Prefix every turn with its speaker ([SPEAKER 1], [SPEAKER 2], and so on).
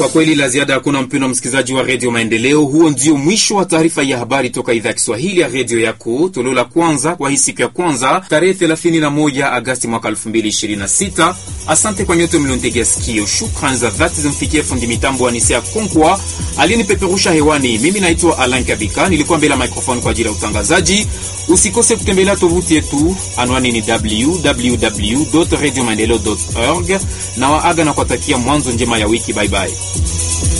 [SPEAKER 1] Kwa kweli la ziada hakuna, mpendwa msikilizaji wa redio Maendeleo. Huo ndio mwisho wa taarifa ya habari toka idhaa ya Kiswahili ya redio yako, toleo la kwanza kwa hii siku ya kwanza tarehe 31 Agasti mwaka 2026. Asante kwa nyote mlionitegea sikio. Shukrani za dhati zimfikie fundi mitambo wa Nisea Konkwa aliyenipeperusha hewani. Mimi naitwa Alan Kabika, nilikuwa mbele ya microphone kwa ajili ya utangazaji. Usikose kutembelea tovuti yetu, anwani ni www radio maendeleo org na waaga na kuwatakia mwanzo njema ya wiki. Bye bye.